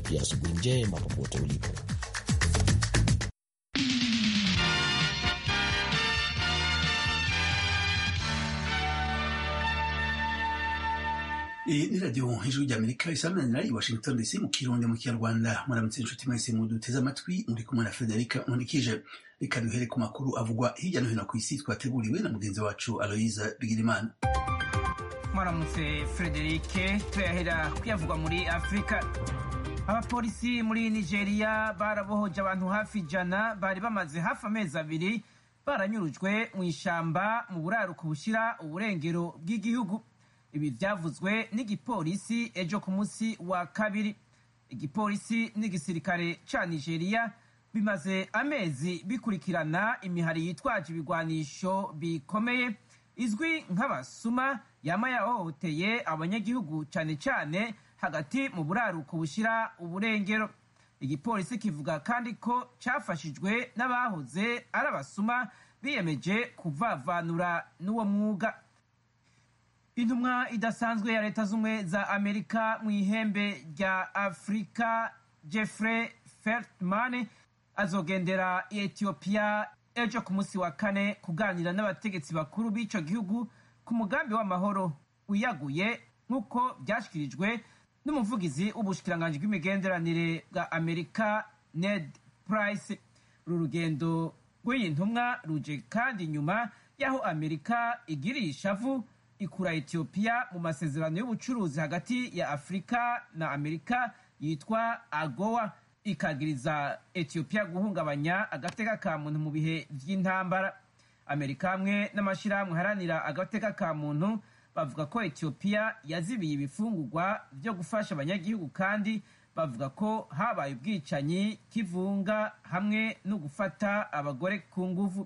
pia asubuhi njema popote ulipo. iyi ni radiyo hejuru ry'amerika isamanira i washington dc mu kirundi mu kinyarwanda muramutse inshuti mwese muduteze amatwi muri kumwe na frederica nkurikije reka duhere ku makuru avugwa hirya no hino ku isi twateguriwe na mugenzi wacu aloyiza bigirimana mwaramutse frederike tuyahera kuyavugwa muri afurika abapolisi muri nigeria barabohoje abantu hafi ijana bari bamaze hafi amezi abiri baranyurujwe mu ishamba mu buraruko bushyira uburengero bw'igihugu ibi byavuzwe n'igipolisi ejo ku munsi wa kabiri igipolisi n'igisirikare ca nigeria bimaze amezi bikurikirana imihari yitwaje ibigwanisho bikomeye izwi nk'abasuma yama yahohoteye abanyagihugu cyane cyane hagati mu buraruko bushyira uburengero igipolisi kivuga kandi ko cyafashijwe n'abahoze ari abasuma biyemeje kuvavanura n'uwo mwuga intumwa idasanzwe ya leta z'ubumwe za amerika mu ihembe rya afurika jeffrey feltman azogendera etiyopiya ejo ku munsi wa kane kuganira n'abategetsi bakuru b'ico gihugu ku mugambi w'amahoro wiyaguye nk'uko byashyikirijwe n'umuvugizi w'ubushikiranganji bw'imigenderanire bwa amerika ned price uru rugendo rw'iyi ntumwa ruje kandi nyuma y'aho amerika igiriye ishavu ikura etiyopiya mu masezerano y'ubucuruzi hagati ya afurika na amerika yitwa agowa ikagiriza etiyopiya guhungabanya agateka ka muntu mu bihe by'intambara amerika hamwe n'amashyirahamwe haranira agateka ka muntu bavuga ko etiyopiya yazibiye ibifungurwa byo gufasha abanyagihugu kandi bavuga ko habaye ubwicanyi kivunga hamwe no gufata abagore ku nguvu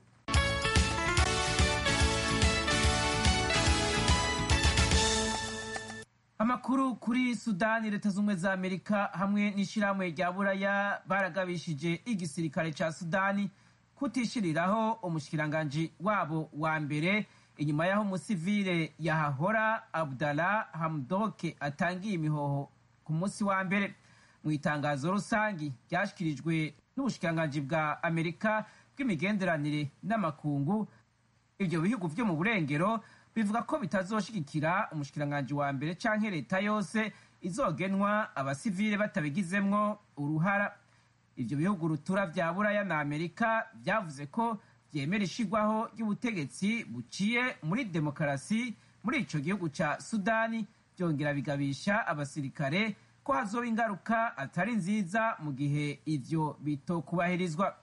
amakuru kuri sudani leta z'ubumwe za amerika hamwe n'ishyirahamwe rya buraya baragabishije igisirikare cya sudani kutishiriraho umushikiranganji wabo wa mbere inyuma y'aho umusivile yahahora abdallah hamdoke atangiye imihoho ku munsi wa mbere mu itangazo rusangi ryashyikirijwe n'ubushikiranganji bwa amerika bw'imigenderanire n'amakungu ibyo bihugu byo mu burengero bivuga ko bitazoshigikira umushikiranganji wa mbere canke leta yose izogenwa abasivile batabigizemwo uruhara ivyo bihugu rutura vya buraya na amerika vyavuze ko vyemera ishigwaho ry'ubutegetsi buciye muri demokarasi muri ico gihugu ca sudani vyongera bigabisha abasirikare ko hazoba ingaruka atari nziza mu gihe ivyo bitokubahirizwa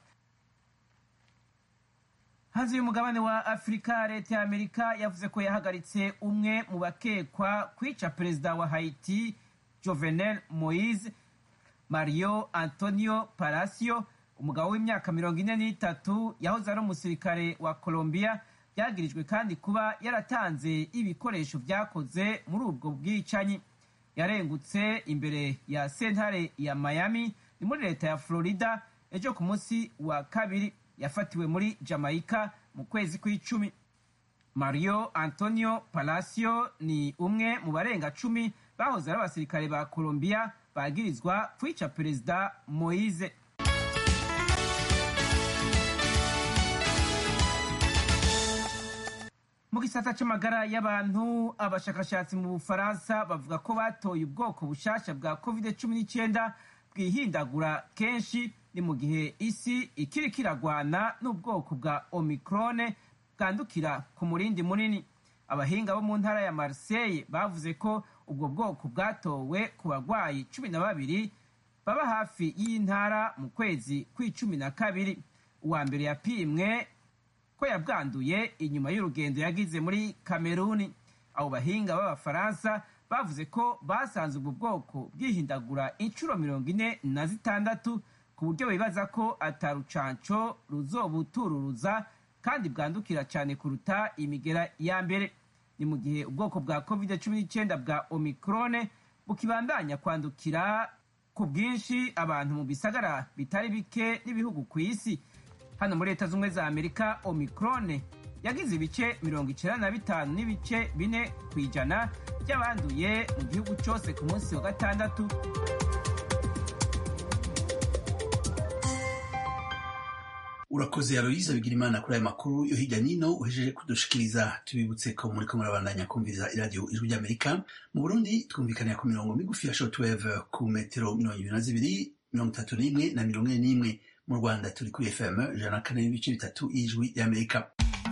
hanze y'umugabane wa afurika leta ya amerika yavuze ko yahagaritse umwe mu bakekwa kwica perezida wa haiti jovenel moise mario antonio palacio umugabo w'imyaka mirongo ine n'itatu yahoze ari umusirikare wa colombia byagirijwe kandi kuba yaratanze ibikoresho byakoze muri ubwo bwicanyi yarengutse imbere ya sentare ya miami ni muri leta ya florida ejo ku munsi wa kabiri yafatiwe muri jamaica mu kwezi kw'icumi mario antonio palacio ni umwe mu barenga cumi bahoze ari abasirikare ba colombia bagirizwa kwica perezida moise mu gisata c'amagara y'abantu abashakashatsi mu bufaransa bavuga ko batoye ubwoko bushasha bwa covid 19 bwihindagura kenshi ni mu gihe isi ikiri kiragwana n'ubwoko bwa omicrone bwandukira ku murindi munini abahinga bo mu ntara ya marseille bavuze ko ubwo bwoko bwatowe ku barwayi cumi na babiri baba hafi y'intara mu kwezi kw'icumi na kabiri uwa mbere yapimwe ko yabwanduye inyuma y'urugendo yagize muri kameruni abo bahinga b'abafaransa bavuze ko basanze ubwo bwoko bwihindagura inshuro mirongo ine na zitandatu ku buryo bibaza ko atarucanco ruzobutururuza kandi bwandukira cyane kuruta imigera ya mbere ni mu gihe ubwoko bwa covid cumi n'icyenda bwa omicrone bukibandanya kwandukira ku bwinshi abantu mu bisagara bitari bike n'ibihugu ku isi hano muri leta z'ubumwe za amerika omicrone yagize ibice mirongo icyenda na bitanu n'ibice bine ku ijana by'abanduye mu gihugu cyose ku munsi wa gatandatu urakoze aloyize bigira imana kuri aya makuru yo hirya nino uhejeje kudushikiriza tubibutse ko muri ko murabandanya kumviriza iradiyo ijwi ry'amerika mu burundi twumvikanira ku mirongo migufi ya shortwave ku metero mirongo ibiri na zibiri mirongo itatu n'imwe na mirongo ine n'imwe mu rwanda turi kuri fm ijana na kane n'ibice bitatu y'ijwi ry'amerika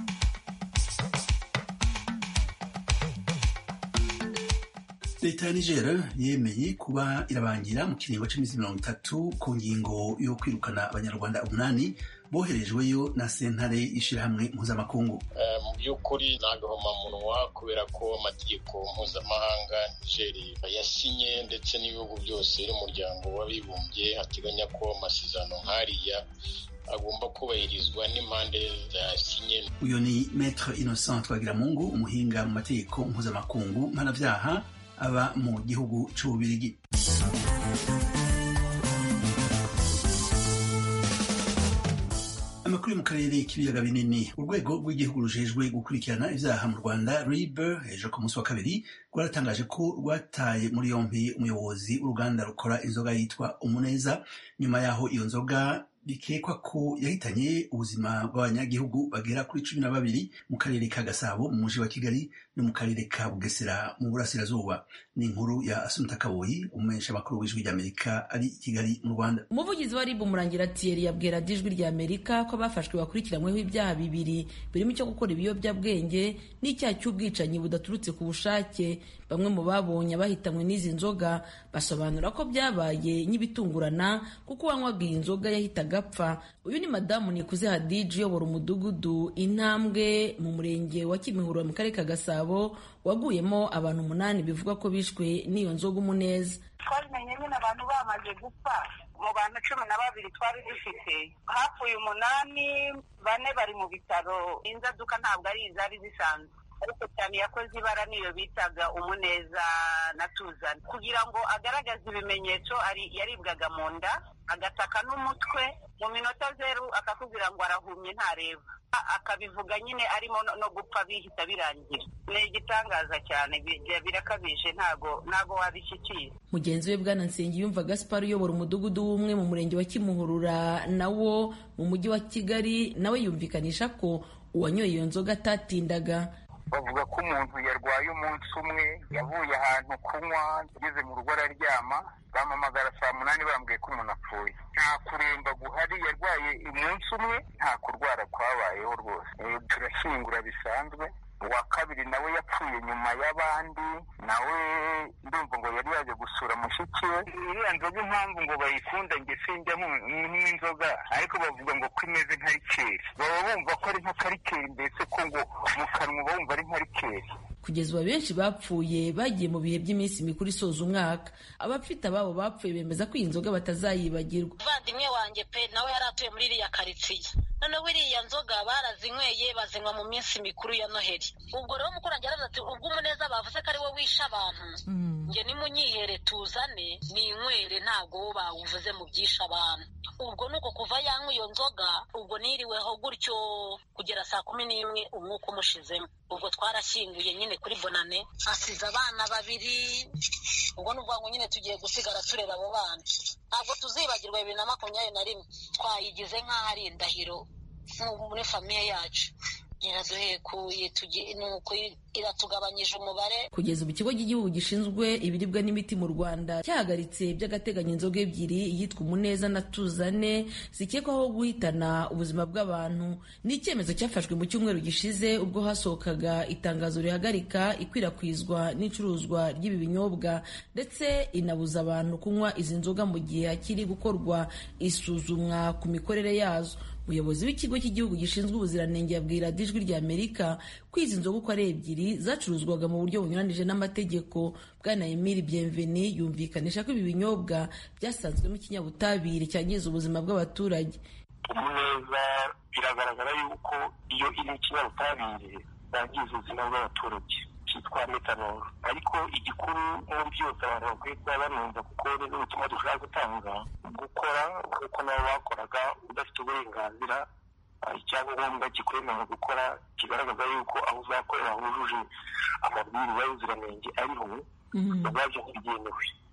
leta ya niger yemeye kuba irabangira mu kiringo cy'iminsi mirongo itatu ku ngingo yo kwirukana abanyarwanda umunani boherejweyo na sentare y'ishyirahamwe mpuzamakungu mu by'ukuri ni agahomamunwa kubera ko amategeko mpuzamahanga nigeri yasinye ndetse n'ibihugu byose n'umuryango w'abibumbye hateganya ko amasezerano nk'ariya agomba kubahirizwa n'impande zasinye uyu ni maître innocent twagiramungu umuhinga mu mategeko mpuzamakungu mpanabyaha aba mu gihugu cy'ububirigi amakuru yo mu karere k'ibiyaga binini urwego rw'igihugu rujejwe gukurikirana ibyaha mu rwanda rib ejo ku munsi wa kabiri rwaratangaje ko rwataye muri yombi umuyobozi w'uruganda rukora inzoga yitwa umuneza nyuma yaho iyo nzoga bikekwa ko yahitanye ubuzima bw'abanyagihugu bagera kuri cumi na babiri mu karere ka gasabo mu mujyi wa kigali no mu karere ka bugesera mu burasirazuba ni inkuru ya asumta kaboyi umumenyesha amakuru w'ijwi ry'amerika ari i kigali mu rwanda umuvugizi wa ribu murangira tiyeri yabwira ijwi ry'amerika ko abafashwe bakurikiranyweho ibyaha bibiri birimo icyo gukora ibiyobyabwenge n'icyaha cy'ubwicanyi budaturutse ku bushake bamwe mu babonye bahitanywe n'izi nzoga basobanura ko byabaye nk'ibitungurana kuko uwanywaga iyi nzoga yahitaga agapfa uyu ni madamu nikuze hadiji uyobora umudugudu intambwe mu murenge wa kimihurura mu karere ka gasabo waguyemo abantu umunani bivuga ko bishwe n'iyo nzoga umuneza twabimenye nyine abantu bamaze gupfa mu bantu cumi na babiri twari dufite hapfuye umunani bane bari mu bitaro inzaduka ntabwo ari izari zisanzwe ariko cyane yakoze ibara niyo bitaga umuneza na tuzana kugira ngo agaragaze ibimenyetso yaribwaga mu nda agataka n'umutwe mu minota zeru akakubwira ngo arahumye ntareba akabivuga nyine arimo no gupfa bihita birangira ni igitangaza cyane birakabije ntago ntago wabishyikira mugenzi we bwana nsengiyumva gaspar uyobora umudugudu w'umwe mu murenge wa kimuhurura nawo mu mujyi wa kigali nawe yumvikanisha ko uwanyoye iyo nzoga atatindaga bavuga ko umuntu yarwaye umunsi umwe yavuye ahantu kunywa ageze mu rugo araryama bampamagara saa munani bambwiye ko umuntu apfuye nta kuremba guhari yarwaye umunsi umwe nta kurwara kwabayeho rwose turashyingura bisanzwe uwa kabiri nawe yapfuye nyuma y'abandi nawe ndumva ngo yari yaje gusura mushiki we iriya nzoga impamvu ngo bayikunda nge sinjya nk'inzoga ariko bavuga ngo ko imeze nka rikeri baba bumva ko ari nka karikeri mbese ko ngo mu kanwa uba wumva ari nka rikeri kugeza ubu benshi bapfuye bagiye mu bihe by'iminsi mikuru isoza umwaka abafite ababo bapfuye bemeza ko iyi nzoga batazayibagirwa umuvandimwe wanjye pe nawe yari atuye muri iriya karitsiye noneho iriya nzoga barazinyweye bazinywa mu minsi mikuru ya noheli ubwo rero umukurage aravuze ati ubwo umuneza bavuze ko ari we wishe abantu njye nimunyihere tuzane ninywere ntabwo wo bawuvuze mu byishe abantu ubwo ni uko kuva yanywa iyo nzoga ubwo niriweho gutyo kugera saa kumi n'imwe umwuka umushizemo ubwo twarashyinguye nyine kuri bonane asize abana babiri ubwo ni ngo nyine tugiye gusigara turera abo bana ntabwo tuzibagirwa bibiri na makumyabiri na rimwe twayigize nk'aho ari indahiro muri famiye yacu iraduhekuye nuko iratugabanyije umubare kugeza ubu ikigo cy'igihugu gishinzwe ibiribwa n'imiti mu rwanda cyahagaritse by'agateganyo inzoga ebyiri iyitwa umuneza na tuzane zikekwaho guhitana ubuzima bw'abantu ni icyemezo cyafashwe mu cyumweru gishize ubwo hasohokaga itangazo rihagarika ikwirakwizwa n'icuruzwa ry'ibi binyobwa ndetse inabuza abantu kunywa izi nzoga mu gihe hakiri gukorwa isuzumwa ku mikorere yazo umuyobozi w'ikigo cy'igihugu gishinzwe ubuziranenge yabwira ijwi rya amerika ko izi nzoga uko ari ebyiri zacuruzwaga mu buryo bunyuranije n'amategeko bwana emili bienveni yumvikanisha ko ibi binyobwa byasanzwemo ikinyabutabire cyangiza ubuzima bw'abaturage umuneza biragaragara yuko iyo iri ikinyabutabire yangiza ubuzima bw'abaturage cyitwa metanol ariko igikuru muri byose abantu bakwiye kuba banumva kuko ni ubutumwa dushobora gutanga gukora nk'uko nabo bakoraga udafite uburenganzira icyangombwa kikwemerera gukora kigaragaza yuko aho uzakorera hujuje amabwiriza y'ubuziranenge ariho ubwabyo ntibyemewe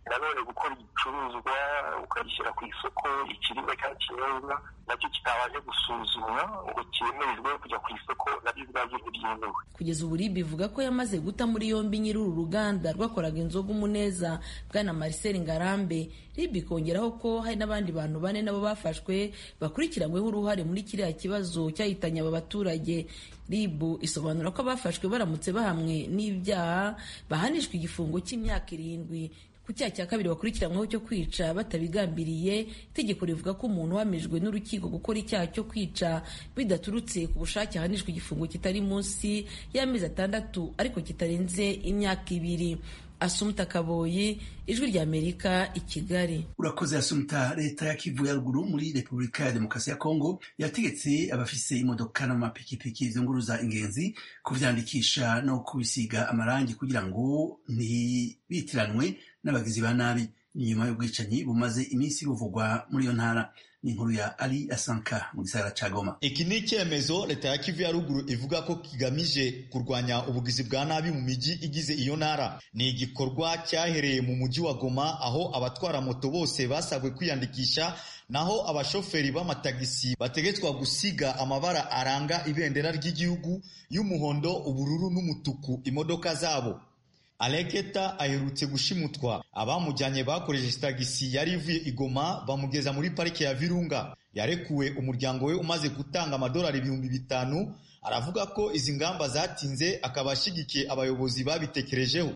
nanone gukora igicuruzwa ukagishyira ku isoko ikiribwa cyangwa ikinyobwa nacyo kitabanje gusuzumwa ngo cyemererwe kujya ku isoko nabyo ubwabyo ntibyemewe kugeza ubu rib ivuga ko yamaze guta muri yombi nyiri uru ruganda rwakoraga inzoga umuneza bwana marcel ngarambe rib ikongeraho ko hari n'abandi bantu bane nabo bafashwe bakurikiranyweho uruhare muri kiriya kibazo cyahitanye aba baturage rib isobanura ko abafashwe baramutse bahamwe n'ibyaha bahanishwa igifungo cy'imyaka irindwi ku cyaha cya kabiri bakurikiranyweho cyo kwica batabigambiriye itegeko rivuga ko umuntu uhamijwe n'urukiko gukora icyaha cyo kwica bidaturutse ku bushake ahanishwa igifungo kitari munsi y'amezi atandatu ariko kitarenze imyaka ibiri asumta kaboyi ijwi rya amerika i kigali urakoze asumta leta ya kivu ya ruguru muri repubulika ya demokarasi ya kongo yategetse abafise imodoka n'amapikipiki zunguruza ingenzi kuvyandikisha no kubisiga amarangi kugira ngo ntibitiranwe n'abagizi ba nabi nyuma y'ubwicanyi bumaze iminsi buvugwa muri iyo ntara ni inkuru ya ali asanka mu gisagara ca goma iki ni icyemezo leta ya kivu ya ruguru ivuga ko kigamije kurwanya ubugizi bwa nabi mu mijyi igize iyo ntara ni igikorwa cyahereye mu mujyi wa goma aho abatwara moto bose basabwe kwiyandikisha naho abashoferi b'amatagisi bategetswa gusiga amabara aranga ibendera ry'igihugu y'umuhondo ubururu n'umutuku imodoka zabo Aleketa aherutse gushimutwa abamujyanye bakoresheje tagisi yari ivuye igoma bamugeza muri parike ya Virunga yarekuwe umuryango we umaze gutanga amadolari ibihumbi bitanu aravuga ko izi ngamba zatinze akaba ashyigikiye abayobozi babitekerejeho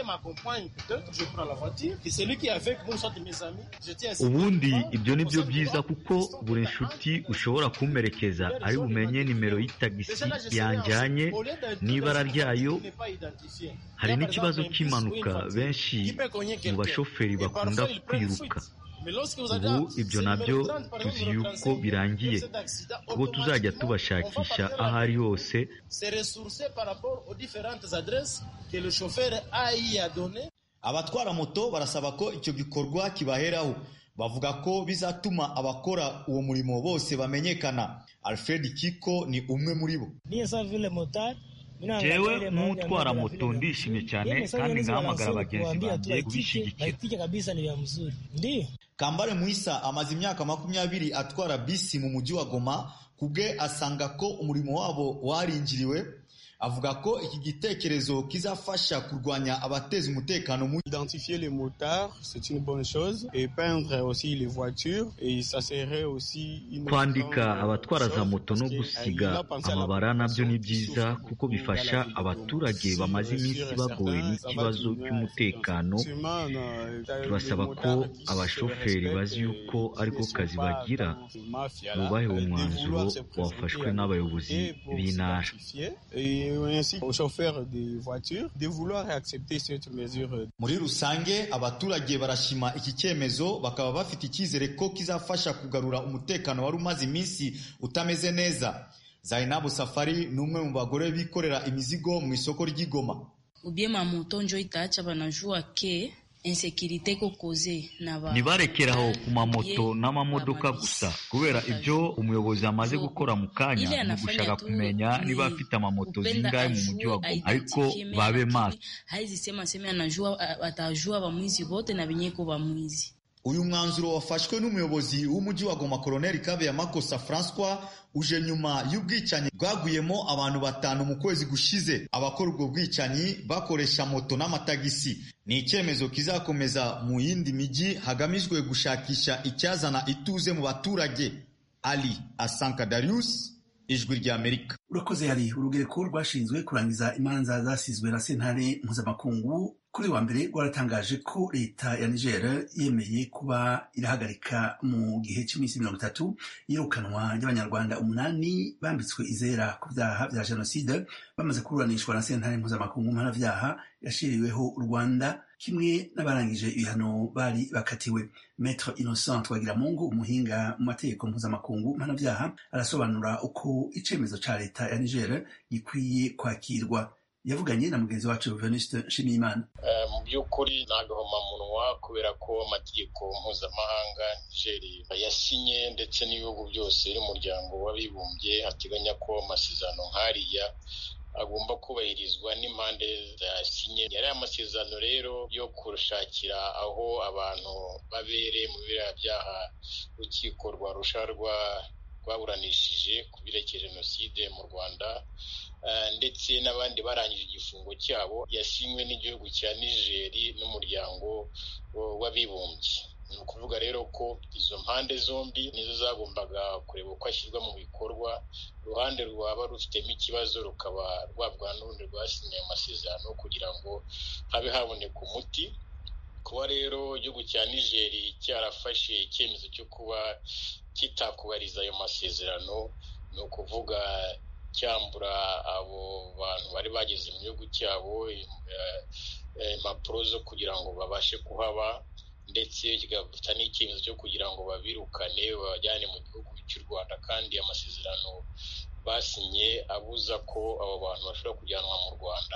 ubundi ibyo ni byo byiza kuko buri nshuti ushobora kumperekeza ari bumenye nimero y'itagisi yanjyanye n'ibara ryayo hari n'ikibazo cy'impanuka benshi mu bashoferi bakunda kwiruka ubu ibyo nabyo tuzi yuko birangiye ubwo tuzajya tubashakisha aho ari hose abatwara moto barasaba ko icyo gikorwa kibaheraho bavuga ko bizatuma abakora uwo murimo bose bamenyekana alfred kiko ni umwe muri bo jewe nk'utwara moto ndishimye cyane kandi ngahamagara abagenzi banjye kubishyigikira kambare muisa amaze imyaka makumyabiri atwara bisi mu mujyi wa goma kubwe asanga ko umurimo wabo waringiriwe avuga ko iki gitekerezo kizafasha kurwanya abateza umutekano mu identifier les motards c'est une bonne chose et peindre aussi les voitures et ça serait aussi une kwandika abatwara za moto no gusiga amabara nabyo ni byiza kuko bifasha abaturage bamaze iminsi bagowe n'ikibazo cy'umutekano turasaba ko abashoferi bazi yuko ariko kazi bagira bubahe uwo mwanzuro wafashwe n'abayobozi b'intara muri rusange abaturage barashima iki cyemezo bakaba bafite icyizere ko kizafasha kugarura umutekano wari umaze iminsi utameze neza zainabu safari ni umwe mu bagore bikorera imizigo mu isoko ry'igoma ubyema moto njo itaacha banajua ke insekirite kokoze ntibarekeraho ku mamoto n'amamodoka gusa kubera ibyo umuyobozi amaze gukora mu kanya ni ugushaka kumenya niba afite amamoto zingahe mu mujyi wa Goma ariko babe maso haizisema sema anajua atajua bamwizi bote na binyeko bamwizi uyu mwanzuro wafashwe n'umuyobozi w'umujyi wa Goma Colonel Kabeya Makosa Francois uje nyuma y'ubwicanyi bwaguyemo abantu batanu mu kwezi gushize abakora ubwo bwicanyi bakoresha moto n'amatagisi ni icyemezo kizakomeza mu yindi mijyi hagamijwe gushakisha icyazana ituze mu baturage Ali Asanka Darius ijwi rya Amerika urakoze hari urugereko rwashinzwe kurangiza imanza zasizwe na sentare mpuzamakungu kuri wa mbere rwaratangaje ko leta ya niger yemeye kuba irahagarika mu gihe cy'iminsi mirongo itatu iyirukanwa ry'abanyarwanda umunani bambitswe izera ku byaha bya jenoside bamaze kuburanishwa na sentare mpuzamakungu mpanabyaha yashiriweho u rwanda kimwe n'abarangije ibihano bari bakatiwe Maître Innocent Twagiramungu umuhinga mu mategeko mpuzamakungu mpanabyaha arasobanura uko icemezo ca leta ya Niger gikwiye kwakirwa yavuganye na mugenzi wacu Venuste Nshimiyimana mu by'ukuri ni agahomamunwa kubera ko amategeko mpuzamahanga Niger yasinye ndetse n'ibihugu byose n'umuryango w'abibumbye hateganya ko amasezerano nk'ariya agomba kubahirizwa n'impande zasinye yari amasezerano rero yo kurushakira aho abantu babereye mu biriya byaha urukiko rwa rusha rwaburanishije ku birekeye jenoside mu rwanda ndetse n'abandi barangije igifungo cyabo yasinywe n'igihugu cya nigeri n'umuryango w'abibumbye ni ukuvuga rero ko izo mpande zombi nizo zagombaga kureba uko ashyirwa mu bikorwa uruhande rwaba rufitemo ikibazo rukaba rwabwa n'urundi rwasinye amasezerano kugira ngo habe haboneka umuti kuba rero igihugu cya nigeri cyarafashe icyemezo cyo kuba kitakubariza ayo masezerano ni ukuvuga cyambura abo bantu bari bageze mu gihugu cyabo impapuro zo kugira ngo babashe kuhaba ndetse kigafata n'icyemezo cyo kugira ngo babirukane babajyane mu gihugu cy'u rwanda kandi amasezerano basinye abuza ko abo bantu bashobora kujyanwa mu rwanda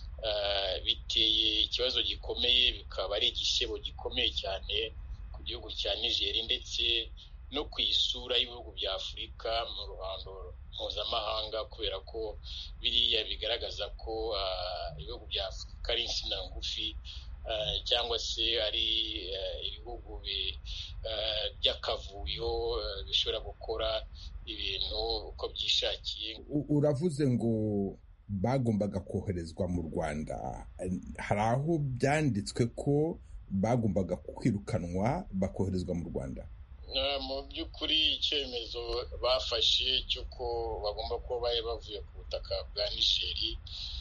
biteye ikibazo gikomeye bikaba ari igisebo gikomeye cyane ku gihugu cya nigeri ndetse no ku isura y'ibihugu bya afurika mu ruhando mpuzamahanga kubera ko biriya bigaragaza ko ibihugu bya afurika ari insina ngufi cyangwa se ari ibihugu by'akavuyo bishobora gukora ibintu uko byishakiye uravuze ngo bagombaga koherezwa mu rwanda hari aho byanditswe ko bagombaga kwirukanwa bakoherezwa mu rwanda mu by'ukuri icyemezo bafashe cy'uko bagomba kuba bari bavuye ku butaka bwa nigeri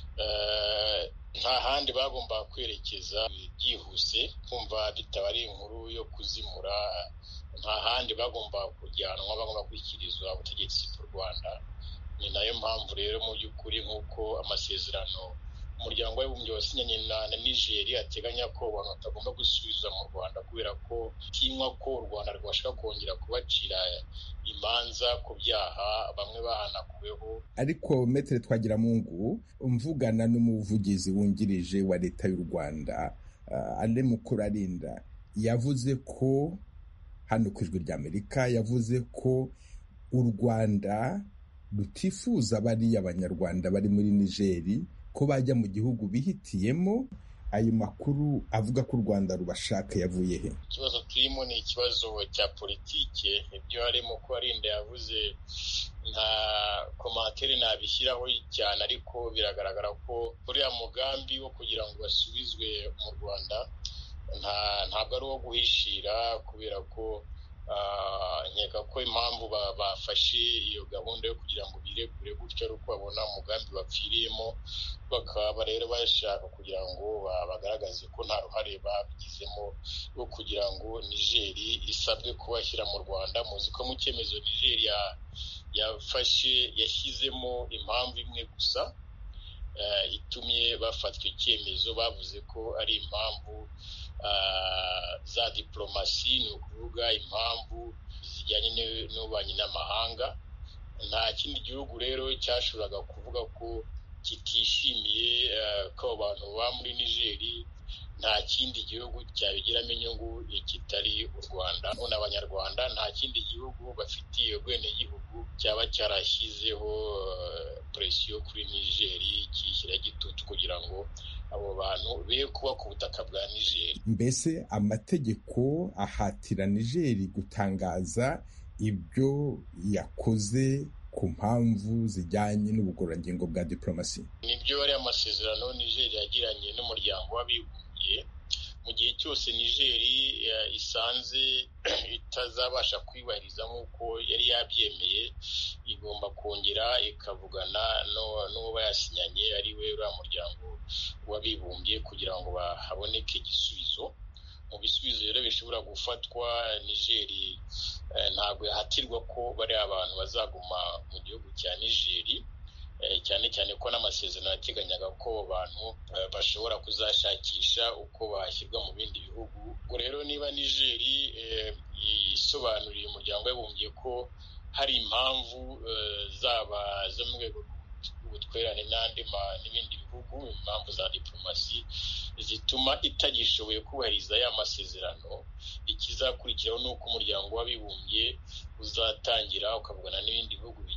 nta handi bagomba kwerekeza byihuse kumva bitaba ari inkuru yo kuzimura nta handi bagomba kujyanwa bagomba gushyikirizwa ubutegetsi bw'u rwanda ni nayo mpamvu rero mu by'ukuri nk'uko amasezerano umuryango w'abibumbye wasinyanye na nigeri ateganya ko abantu batagomba gusubizwa mu rwanda kubera ko tinywa ko u rwanda rwashaka kongera kubacira imanza ku byaha bamwe bahanakuweho ariko metere twagiramungu mvugana n'umuvugizi wungirije wa leta y'u rwanda ane mukurarinda yavuze ko hano ku ijwi ry'amerika yavuze ko u rwanda rutifuza bariya abanyarwanda bari muri nigeri ko bajya mu gihugu bihitiyemo ayo makuru avuga ko u rwanda rubashaka yavuye he ikibazo turimo ni ikibazo cya politike ibyo harimo ko arinda yavuze nta komantere nabishyiraho cyane ariko biragaragara ko uriya mugambi wo kugira ngo basubizwe mu rwanda ntabwo ari uwo guhishira kubera ko nkeka ko impamvu bafashe iyo gahunda yo kugira ngo biregure gutyo ari uko babona umugambi bapfiriyemo bakaba rero bashaka kugira ngo bagaragaze ko nta ruhare babigizemo rwo kugira ngo nigeri isabwe kubashyira mu rwanda muzi ko mu cyemezo nigeri yafashe yashyizemo impamvu imwe gusa itumye bafatwa icyemezo bavuze ko ari impamvu za diporomasi ni ukuvuga impamvu zijyanye n'ububanyi n'amahanga nta kindi gihugu rero cyashoboraga kuvuga ko kitishimiye ko abo bantu baba muri nigeri nta kindi gihugu cyabigiramo inyungu kitari u rwanda none abanyarwanda nta kindi gihugu bafitiye ubwenegihugu cyaba cyarashyizeho presiyo kuri nigeri kiyishyira igitutu kugira ngo abo bantu be kuba ku butaka bwa nigeri mbese amategeko ahatira nigeri gutangaza ibyo yakoze ku mpamvu zijyanye n'ubugororangingo bwa diporomasi nibyo ari amasezerano nigeri yagiranye n'umuryango w'abibumbye mu gihe cyose nigeri isanze itazabasha kwibahiriza nk'uko yari yabyemeye igomba kongera ikavugana n'uwo bayasinyanye ari we uriya muryango w'abibumbye kugira ngo haboneke igisubizo mu bisubizo rero bishobora gufatwa nigeri ntabwo yahatirwa ko bariya abantu bazaguma mu gihugu cya nigeri cyane cyane ko n'amasezerano yateganyaga ko abantu bashobora kuzashakisha uko bashyirwa mu bindi bihugu ubwo rero niba nigeri isobanuriye umuryango w'abibumbye ko hari impamvu zaba zo mu rwego rw'ubutwererane n'andi n'ibindi bihugu impamvu za diporomasi zituma itagishoboye kubahiriza ya masezerano ikizakurikiraho ni uko umuryango w'abibumbye uzatangira ukavugana n'ibindi bihugu bigiye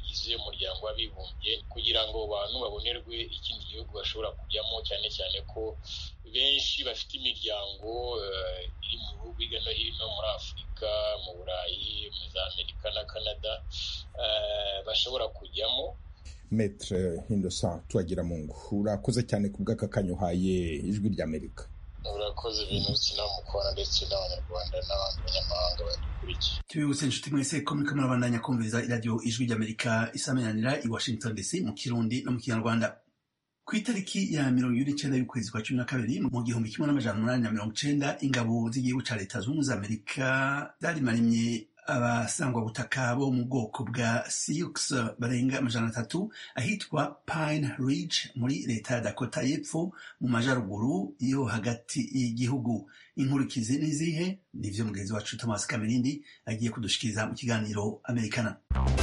bigize umuryango w'abibumbye kugira ngo abantu babonerwe ikindi gihugu bashobora kujyamo cyane cyane ko benshi bafite imiryango iri mu bihugu hirya no hino muri afurika mu burayi muri za amerika na canada bashobora kujyamo metre innocent tuwagira mungu urakoze cyane ku bw'aka kanya uhaye ijwi ry'amerika urakoze ibintu sinamukora ndetse n'abanyarwanda n'abandi banyamahanga badukurikiye tubibutse inshuti mwese ko muriko murabandanya kumviriza iradiyo ijwi ry'amerika isamenyanira i washington dc mu kirundi no mu kinyarwanda ku itariki ya mirongo ibiri n'icenda y'ukwezi kwa cumi na kabiri mu gihumbi kimwe n'amajana umunani na mirongo icenda ingabo z'igihugu ca leta zunze ubumwe za amerika zarimarimye abasangwabutaka bo mu bwoko bwa sioux barenga amajana atatu ahitwa pine ridge muri leta ya dakota y'epfo mu majaruguru yo hagati y'igihugu inkurikizi n'izihe nivyo mugenzi wacu thomas kamerindi agiye kudushikiriza mu kiganiro amerikana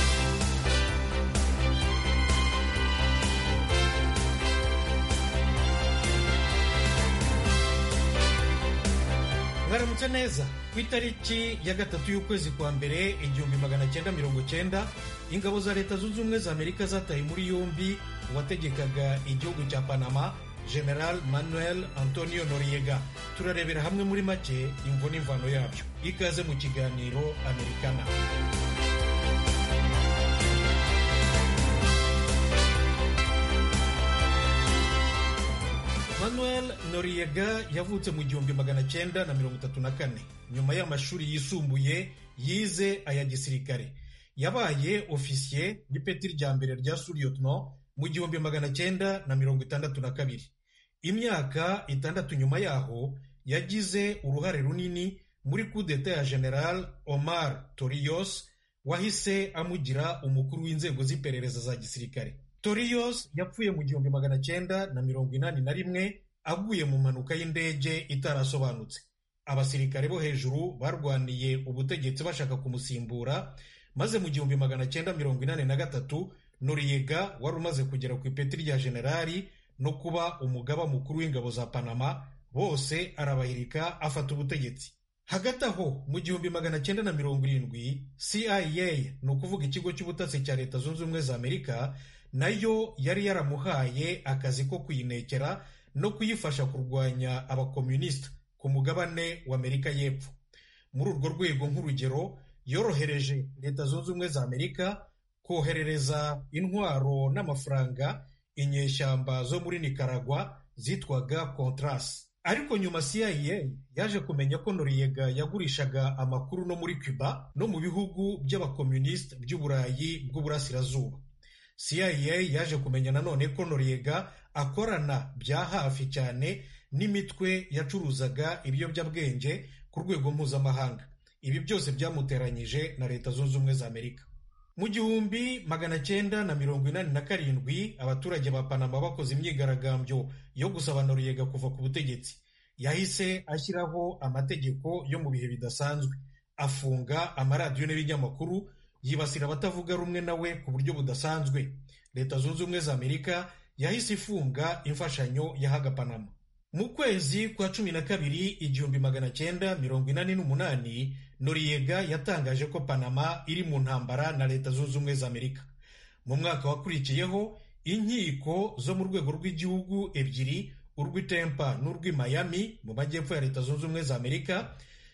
mwaramutse neza ku itariki ya gatatu y'ukwezi kwa mbere igihumbi magana cyenda mirongo cyenda ingabo za leta zunze ubumwe za amerika zataye muri yombi uwategekaga igihugu cya panama general manuel antonio noriega turarebera hamwe muri make imvo n'imvano yabyo ikaze mu kiganiro amerikana manuel noriega yavutse mu gihumbi magana cyenda na mirongo itatu na kane nyuma y'amashuri yisumbuye yize aya gisirikare yabaye ofisiye n'ipeti rya mbere rya suriyotno mu gihumbi magana cyenda na mirongo itandatu na kabiri imyaka itandatu nyuma yaho yagize uruhare runini muri kudeta ya general omar toriyos wahise amugira umukuru w'inzego z'iperereza za gisirikare toriyos yapfuye mu gihumbi magana cyenda na mirongo inani na rimwe aguye mu mpanuka y'indege itarasobanutse abasirikare bo hejuru barwaniye ubutegetsi bashaka kumusimbura maze mu gihumbi magana cyenda mirongo inani na gatatu noriyega wari umaze kugera ku ipeti rya generali no kuba umugaba mukuru w'ingabo za panama bose arabahirika afata ubutegetsi hagati aho mu gihumbi magana cyenda na mirongo irindwi cia ni ukuvuga ikigo cy'ubutasi cya leta zunze ubumwe za amerika nayo yari yaramuhaye akazi ko kuyinekera no kuyifasha kurwanya abakomunisita ku mugabane w'amerika y'epfo muri urwo rwego nk'urugero yorohereje leta zunze ubumwe za amerika koherereza intwaro n'amafaranga inyeshyamba zo muri nikaragwa zitwaga contras ariko nyuma cia yaje kumenya ko noriyega yagurishaga amakuru no muri cuba no mu bihugu by'abakomunisita by'uburayi bw'uburasirazuba cia yaje kumenya nanone ko noriyega akorana bya hafi cyane n'imitwe yacuruzaga ibiyobyabwenge ku rwego mpuzamahanga ibi byose byamuteranyije na leta zunze ubumwe za amerika mu gihumbi magana cyenda na mirongo inani na karindwi abaturage ba panama bakoze imyigaragambyo yo gusaba noriyega kuva ku butegetsi yahise ashyiraho amategeko yo mu bihe bidasanzwe afunga amaradiyo n'ibinyamakuru yibasira abatavuga rumwe nawe ku buryo budasanzwe leta zunze ubumwe za amerika yahise ifunga imfashanyo yahaga panama mu kwezi kwa cumi na kabiri igihumbi magana cyenda mirongo inani n'umunani noriyega yatangaje ko panama iri mu ntambara na leta zunze ubumwe za amerika mu mwaka wakurikiyeho inkiko zo mu rwego rw'igihugu ebyiri urw'itempa n'urw'i miami mu majyepfo ya leta zunze ubumwe za amerika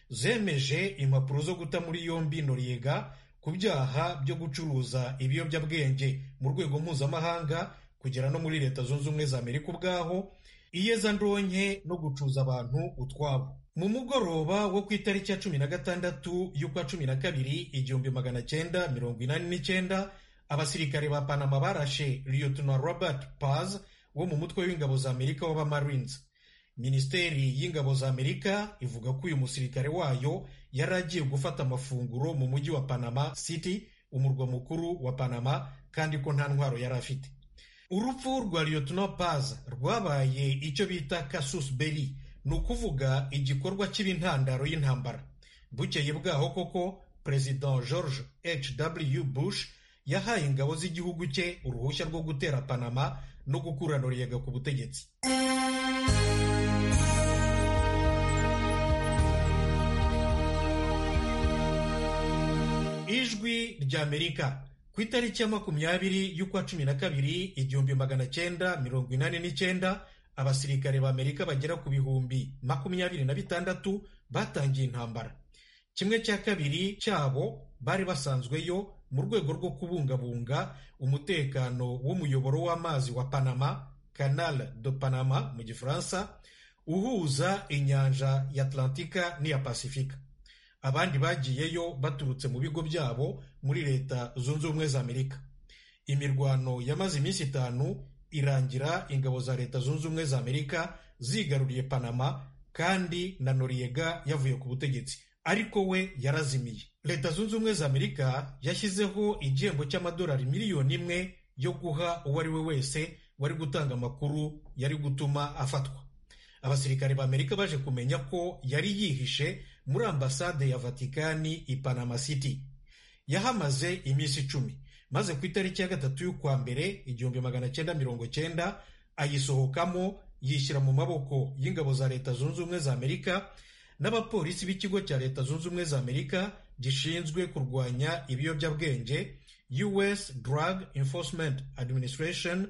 zemeje impapuro zo guta muri yombi noriyega ku byaha byo gucuruza ibiyobyabwenge mu rwego mpuzamahanga kugera no muri leta zunze ubumwe za amerika ubwaho iyezandonke no gucuza abantu utwabo mu mugoroba wo ku itariki ya cumi na gatandatu y'ukwa cumi na kabiri igihumbi magana cyenda mirongo inani n'icyenda abasirikare ba panama barashe lieutenant robert paz wo mu mutwe w'ingabo za amerika w'abamarines minisiteri y'ingabo za amerika ivuga ko uyu musirikare wayo yari agiye gufata amafunguro mu mujyi wa panama city umurwa mukuru wa panama kandi ko nta ntwaro yari afite urupfu rwa lieutenant paz rwabaye icyo bita casus belli ni ukuvuga igikorwa cy'ibintandaro y'intambara bukeye bwaho koko perezida george h w bush yahaye ingabo z'igihugu cye uruhushya rwo gutera panama no gukura noriyega ku butegetsi ijwi ry'amerika ku itariki ya makumyabiri y'ukwa cumi na kabiri igihumbi magana cyenda mirongo inani n'icyenda abasirikare b'amerika bagera ku bihumbi makumyabiri na bitandatu batangiye intambara kimwe cya kabiri cyabo bari basanzweyo mu rwego rwo kubungabunga umutekano w'umuyoboro w'amazi wa panama canal de panama mu gifaransa uhuza inyanja ya atlantika n'iya pasifika abandi bagiyeyo baturutse mu bigo byabo muri leta zunze ubumwe za amerika imirwano yamaze iminsi itanu irangira ingabo za leta zunze ubumwe za amerika zigaruriye panama kandi na noriyega yavuye ku butegetsi ariko we yarazimiye leta zunze ubumwe za amerika yashyizeho igihembo cy'amadolari miliyoni imwe yo guha uwo ari we wese wari gutanga amakuru yari gutuma afatwa abasirikare ba amerika baje kumenya ko yari yihishe muri ambasade ya vatikani i panama city yahamaze iminsi icumi maze ku itariki ya gatatu y'ukwa mbere igihumbi magana cyenda mirongo cyenda ayisohokamo yishyira mu maboko y'ingabo za leta zunze ubumwe za amerika n'abapolisi b'ikigo cya leta zunze ubumwe za amerika gishinzwe kurwanya ibiyobyabwenge us drug enforcement administration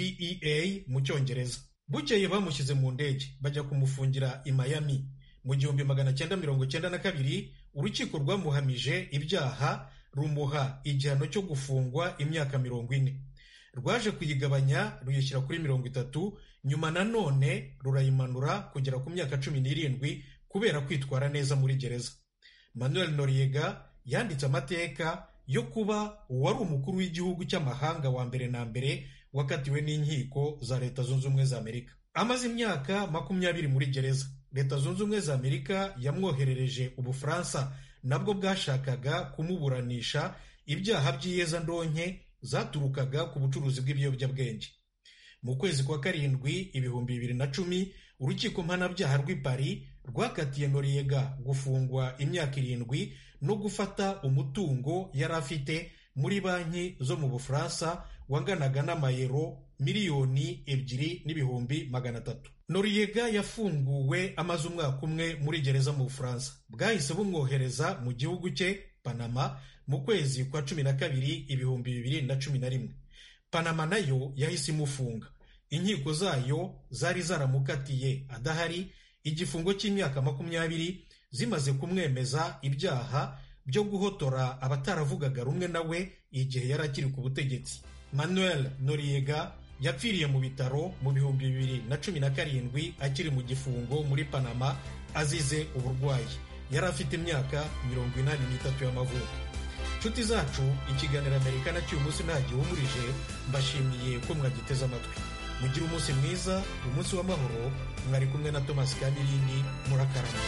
dea mu cyongereza bukeye bamushyize mu ndege bajya kumufungira i miami mu gihumbi magana cyenda mirongo cyenda na kabiri urukiko rwamuhamije ibyaha rumuha igihano cyo gufungwa imyaka mirongo ine rwaje kuyigabanya ruyishyira kuri mirongo itatu nyuma nanone rurayimanura kugera ku myaka cumi n'irindwi kubera kwitwara neza muri gereza manuel noriega yanditse amateka yo kuba uwari umukuru w'igihugu cy'amahanga wa mbere na mbere wakatiwe n'inkiko za leta zunze ubumwe za amerika amaze imyaka makumyabiri muri gereza leta zunze ubumwe za amerika yamwoherereje ubufaransa nabwo bwashakaga kumuburanisha ibyaha by'iyezandonke zaturukaga ku bucuruzi bw'ibiyobyabwenge mu kwezi kwa karindwi ibihumbi bibiri na cumi urukiko mpanabyaha rw'i Paris rwakatiye noriyega gufungwa imyaka irindwi no gufata umutungo yari afite muri banki zo mu bufaransa wanganaga n'amayero miliyoni ebyiri n'ibihumbi magana atatu noriyega yafunguwe amaze umwaka umwe muri gereza mu bufaransa bwahise bumwohereza mu gihugu cye panama mu kwezi kwa cumi na kabiri ibihumbi bibiri na cumi na rimwe panama nayo yahise imufunga inkiko zayo zari zaramukatiye adahari igifungo cy'imyaka makumyabiri zimaze kumwemeza ibyaha byo guhotora abataravugaga rumwe nawe igihe yari akiri ku butegetsi manuel noriega yapfiriye mu bitaro mu bihumbi bibiri na cumi na karindwi akiri mu gifungo muri panama azize uburwayi yari afite imyaka mirongo inani n'itatu y'amavuko nshuti zacu ikiganiro amerika na cy'uyu munsi ntagihumurije mbashimiye ko mwagiteze amatwi mugire umunsi mwiza umunsi w'amahoro mwari kumwe na thomas kamirindi murakarama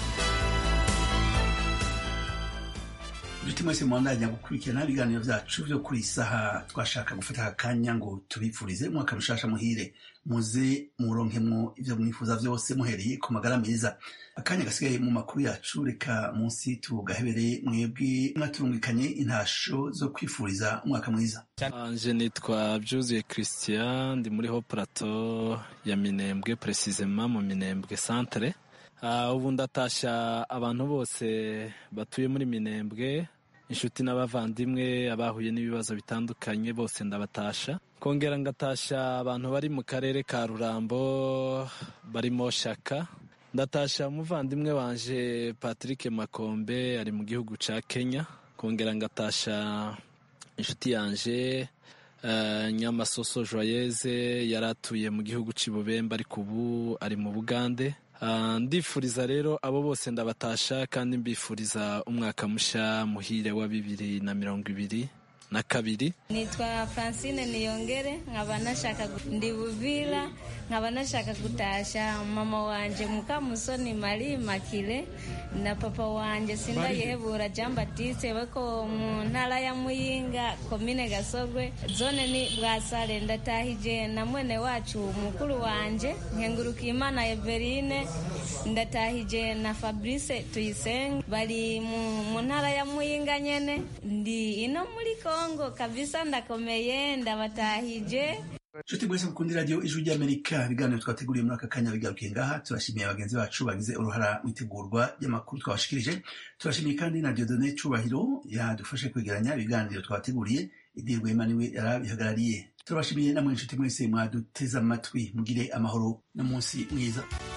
inshuti mwese mwandanya gukurikirana ibiganiro byacu byo kuri iyi saha twashaka gufata akanya ngo tubipfurize umwaka mushasha muhire muze muronkemwo ibyo mwifuza byose muhereye ku magara meza akanya gasigaye mu makuru yacu reka munsi tugahebere mwebwe mwaturungikanye intasho zo kwifuriza umwaka mwiza anje nitwa byuzuye christian ndi muri ho plateau ya minembwe precisement mu minembwe centre ubu ndatashya abantu bose batuye muri minembwe inshuti n'abavandimwe abahuye n'ibibazo bitandukanye bose ndabatasha kongera ngatasha abantu bari mu karere ka rurambo barimo shaka ndatasha umuvandimwe wanje patrick makombe ari mu gihugu cya kenya kongera ngatasha inshuti yanje nyamasoso joyeze yari atuye mu gihugu cy'ibubembe ariko ubu ari mu bugande ndifuriza rero abo bose ndabatasha kandi mbifuriza umwaka mushya muhire wa bibiri na mirongo ibiri na kabiri nitwa francine niyongere nkaba nashaka ndi buvira nkaba nashaka gutasha mama wanje mukamusoni mari makire na papa wanje sindayihebura jean batiste bako mu ntara ya muyinga komine gasogwe zone ni bwasare ndatahije na mwene wacu mukuru wanje nkengurukiye imana everine ndatahije na fabrice tuyisenge bari mu ntara ya muyinga nyene ndi ino muri kongo kabisa ndakomeye ndabatahije nshuti mwese mukunda radiyo ijwi ry'amerika ibiganiro twateguriye muri aka kanya bigarukiye ngaha turashimiye bagenzi bacu bagize uruhara mu itegurwa ry'amakuru twabashikirije turashimiye kandi na diodone cubahiro yadufashe kwegeranya ibiganiro twateguriye idini rwema niwe yarabihagarariye turabashimiye namwe inshuti mwese mwaduteze amatwi mugire amahoro n'umunsi mwiza